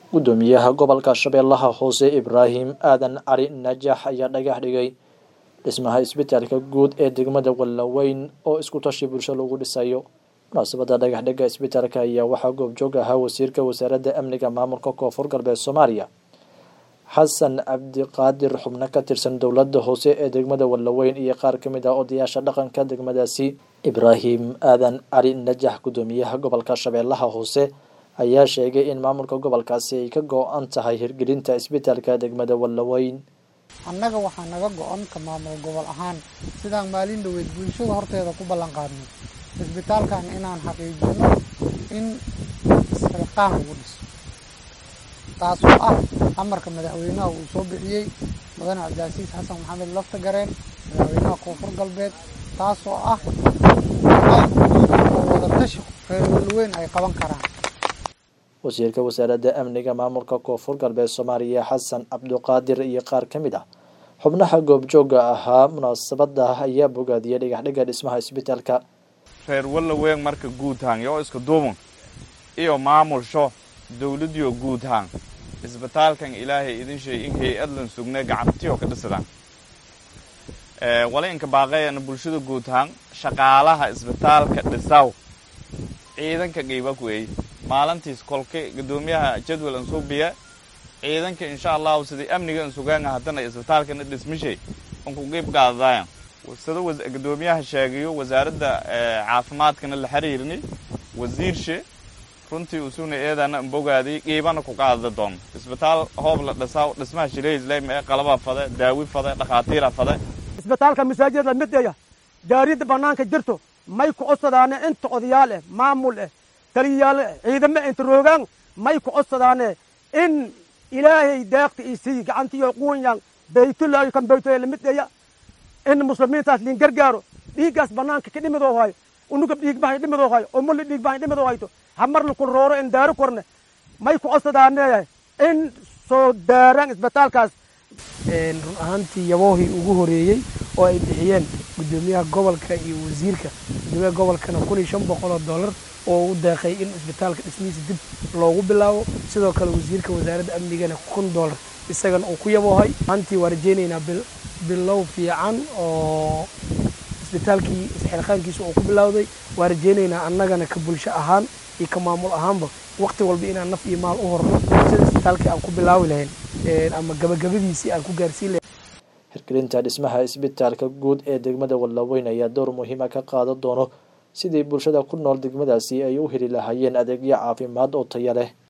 gudoomiyaha gobolka shabeellaha hoose ibraahim aadan cali najax ayaa dhagax dhigay dhismaha isbitaalka guud ee degmada wallaweyn oo isku tashi bulsho lagu dhisayo munaasabadda dhagaxdhigga isbitaalka ayaa waxaa goobjoog ahaa wasiirka wasaaradda amniga maamulka koonfur galbeed soomaaliya xasan cabdiqaadir xubno ka tirsan dowladda hoose ee degmada wallaweyn iyo qaar ka mid ah odayaasha dhaqanka degmadaasi ibraahim aadan cali najax gudoomiyaha gobolka shabeellaha hoose ayaa sheegay in maamulka gobolkaasi ay ka go-an tahay hirgelinta isbitaalka degmada wallaweyn annaga waxaa naga go-an ka maamul gobol ahaan sidaan maalin dhaweyd bulshada horteeda ku ballan qaadnay isbitaalkan inaan xaqiijino in isxilqaan lagu dhiso taasoo ah amarka madaxweynaha uu soo bixiyey mudane cabdicaasiis xasan maxamed lafta gareen madaxweynaha koonfur galbeed taasoo ah oo wadatashi reer walweyn ay qaban karaan wasiirka wasaaradda amniga maamulka koonfur galbeed soomaaliya xasan cabdiqaadir iyo qaar ka mid ah xubnaha goobjooga ahaa munaasabada ayaa bogaadiyay dhagaxdhigga dhismaha isbitaalka reer wallaweyn marka guudhaan yoo iska duubun iyo maamulsho dawladiyo guudhaan isbitaalkan ilaahay idin sheey in hay-adlan sugne gacantiyo ka dhisadaan wala inka baaqayana bulshada guudhaan shaqaalaha isbitaalka dhisaw ciidanka qiibak weey maalintiis kolka gudoomiyaha jadwal an suubiya ciidanka insha allahu sidai amniga an sugaanga haddana isbitaalkana dhismishay anku qiib qaadadayan sida gudoomiyaha sheegayo wasaaradda caafimaadkana la xiriirni wasiirshe runtii usuna eedana ambogaaday qiibana ku qaadada doon isbitaal hoob la dhisaa dhismaha shilehislem ee qalaba fade daawi fade dhakhaatiira fade isbitaalka masaajida mideya daariyadda bannaanka jirto may ku codsadaane inta odayaal eh maamul eh taliyayaal ciidamo inta roogaan may ku codsadaane in ilaahay deeqta isii gacantiyo quunyaan baytullaahi kan baytoya lamideya in muslimiintaas liin gargaaro dhiiggaas bannaanka ka dhimidoo hayo unuga dhiigbahay dhimidoo hayo umuli dhiigbahay dhimidoo hayto hamarna kun rooro in daaro korne may ku codsadaane in soo daaraan isbitaalkaas run ahaantii yaboohii ugu horeeyey oo ay bixiyeen gudoomiyaha gobolka iyo wasiirka gudoomiyaha gobolkana kun iyo shan boqol oo dollar oo u deeqay in isbitaalka dhismihiisa dib loogu bilaabo sidoo kale wasiirka wasaaradda amnigana kun dollar isagana uu ku yaboohay ahaantii waa rajeynaynaa bilow fiican oo isbitaalkii isxilqaankiisa uu ku bilowday waa rajeynaynaa annagana ka bulsho ahaan iyo ka maamul ahaanba waqti walba inaan naf iyo maal u horno sida isbitaalkii aan ku bilaawi lahayn ama gabagabadiisii aan ku gaarsiin lahayn hirgelinta dhismaha isbitaalka guud ee degmada wallaweyn ayaa door muhiima ka qaadan doono sidii bulshada ku nool degmadaasi ay u heli lahaayeen adeegyo caafimaad oo taya leh